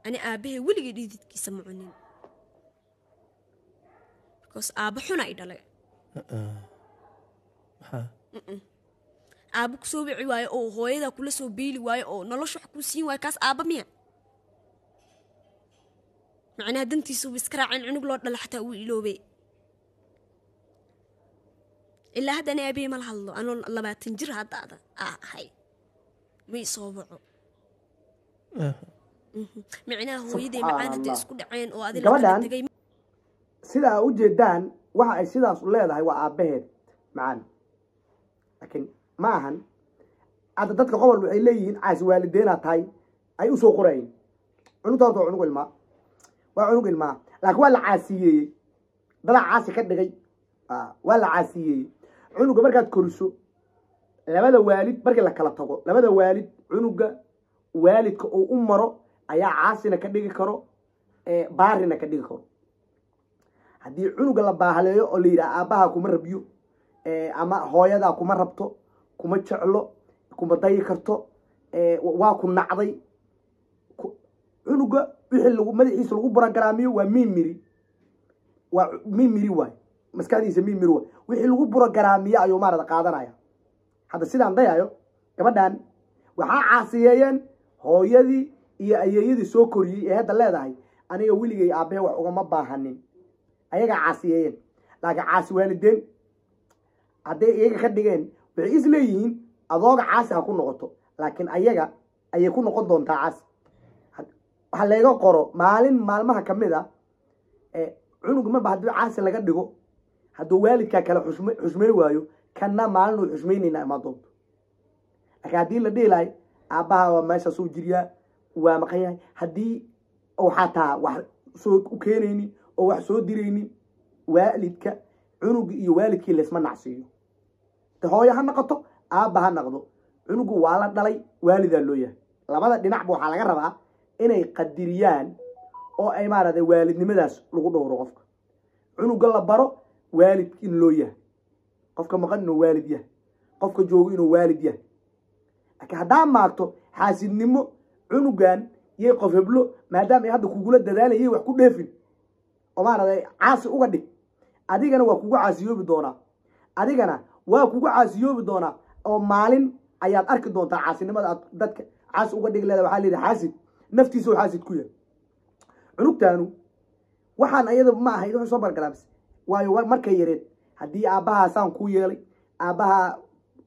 ani aabahay weligay dhididkiisa ma cunin because aaba xuna i dhalay maxaa aaba kusoo wici waayo oo hooyadaa kula soo beeli waayo oo nolosha wax kuu siin waayo kaas aaba miya macnaha dantiisuba iska raacin cunug loo dhala xataa uu iloobay ilaa hadda ani aabahey mala hadlo anoo labaatan jir hadda ada aa ahay ma isoo waco micnaha hooyaday macaan hadday isku dhaceen oo adi Gabadhan- lakala tegay sida aa ujeedaan waxa ay sidaas u leedahay waa aabbaheed macaan laakiin ma ahan hadda dadka qobol waxay leeyihiin caasi waalideenaa tahay ay usoo qorayin cunugta horta waa cunug ilmaa waa cunug ilmaa laakiin waa la caasiyeeyey dadaa caasi ka dhigay Ah, waa la caasiyeeyey cunuga markaad koriso labada waalid markii la kala tago labada waalid cunuga waalidka uu u maro ayaa caasina ka dhigi karo eh, baarina ka dhigi karo haddii cunuga la baahaleeyo oo la yidhaha aabbaha kuma rabyo eh, ama hooyadaa kuma rabto kuma jeclo kuma dayi karto eh, waa ku nacday ku- cunuga wixii lagu madaxiisa lagu burogaraamiyo waa mimiri waa mimiri waay maskaxdiisa mimiri waay wixii lagu burogaraamiyo ayuu maarada qaadanaya hadda sidaan dayayo gabadhan waxaa caasiyeeyeen hooyadii iyo ayeeyadii soo koriyey ee hadda leedahay aniga weligay aabbahe wax ugama baahanin ayagaa caasiyeeyeen laakiin caasi waalideen hadday iyaga ka dhigeen waxay is leeyihiin adooga caasi ha ku noqoto laakiin ayaga ayay ku noqon doontaa caasi had- waxa layga qoro maalin maalmaha ka mid a ee cunug marba haddii caasi laga dhigo hadduu waalidkaa kale xushme xushmey waayo kanna maalin uu xushmeynayna imaa doonto laakiin haddii la dhihi lahay aabbaha waa meeshaasuu jiryaa waa maqan yahay haddii uu xataa wax soo u keenaynin oo wax soo diraynin waalidka cunuga iyo waalidkii laysma nacsiiyo de hooyo ha noqoto aabba ha noqdo cunugu waa la dhalay waalidaa loo yahay labada dhinacba waxaa laga rabaa inay qadiriyaan oo ay maaragtay waalidnimadaas lagu dhowro qofka cunuga la baro waalid in loo yahay qofka maqan inuu waalid yahay qofka joogo inuu waalid yahay laakiin haddaa maagto xaasidnimo cunugan yay qof heblo maadaama ay hadda kugula dadaalayay wax ku dheefin oo maaragtay caasi uga dhig adigana waa kugu caasiyoobi doonaa adigana waa kugu caasiyoobi doonaa oo maalin ayaad arki doontaa caasinimada aad dadka caasi uga dhigi leeda waxaa leedahay xaasid naftiisa oo xaasid ku yahay cunugtaanu waxaan ayada ma ahayd wuxuu soo bargaraabs waayo wa- markay yareed haddii aabbahaa saan kuu yeelay aabbahaa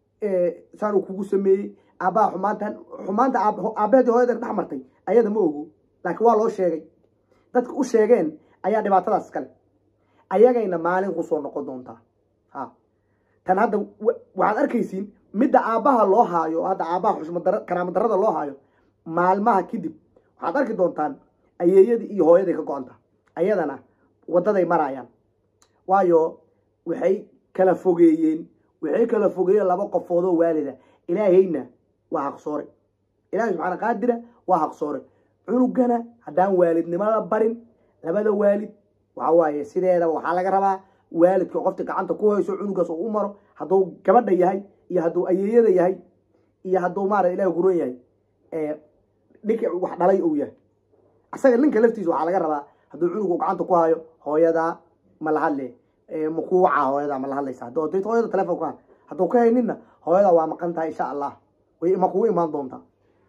eh, saan uu kugu sameeyey aabbaha xumaantan xumaanta aab- aabbaheedii hooyada dhex martay ayada ma ogo laakiin waa loo sheegay dadka u sheegeen ayaa dhibaatadaas iskale ayagayna maalin ku soo noqon doontaa ha tan hadda wa- waxaad arkaysiin midda aabbaha loo haayo hadda aabbaha xushmadara karaamadarada loo haayo maalmaha kadib waxaad arki doontaan ayeeyadii iyo hooyaday ka go-anta ayadana waddaday marayaan waayo waxay kala fogeeyeen waxay kala fogeeyeen laba qofoodoo waalida ilaahayna waa haqsoore ilaahay subxaana qaadira waa haqsoore cunugana haddaan waalidnimada barin labada waalid waxa waaye sideedaba waxaa laga rabaa waalidka qofta gacanta ku hayso cunugaas oo u maro hadduu gabadha yahay iyo hadduu ayeeyada yahay iyo hadduu maarata ilahi kuron yahay ee ninka wax dhalay uu yahay asaga ninka laftiisa waxaa laga rabaa hadduu cunugu gacanta ku hayo hooyadaa ma la hadle ee ma kuu wacaa hooyadaa ma la hadlaysa hadduu haddii hooyada telefoon ku ha hadduu ka hayninna hooyadaa waa maqan tahay insha allah way ma kugu imaan doontaa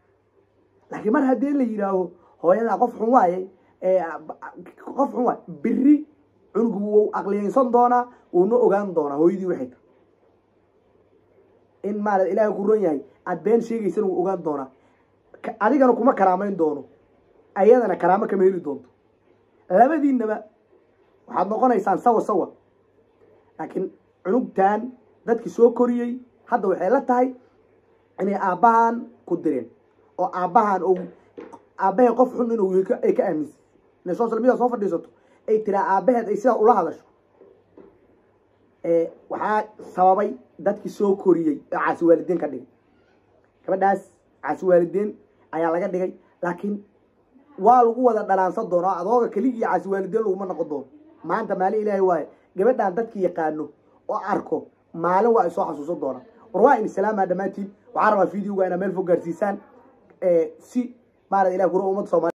laakiin mar haddii la yidhaaho hooyadaa qof xun waaye ee qof xun waaye biri cunugu wuu aqliyeysan doonaa wuuna ogaan doonaa hooyadii waxay tahay in maarata ilaahay ku ron yahay aad been sheegaysana wuu ogaan doonaa Ka- adigana kuma karaamayn doono ayadana karaamo kama heli doonto labadiinaba waxaad noqonaysaan sawa sawa laakiin cunugtan dadkii soo koriyey hadda waxay la tahay inay aabbahan ku direen oo aabbahan ou aabbaheed qof xun inuu yahay ka- ay ka aaminsan inay social media soo fadhiisato ay tiraa aabbaheed ay sidaa ula hadasho ee waxaa sababay dadkii soo koriyey oo caasi waalidiin ka dhigay gabadhaas caasi waalidiin ayaa laga dhigay laakiin waa lagu wada dhanaansan doonaa adooga keligii caasi waalidiin laguma noqon doono maanta maalin ilaahay waaye gabadhaan dadkii yaqaano oo arko maalin waa ay soo xasuusan doonaa war waa in islaamaa dhammaantiin waxaa rabaa videoga inaa meel fog gaarsiisaan ee si maarata ilahi kuro ummadda soomaali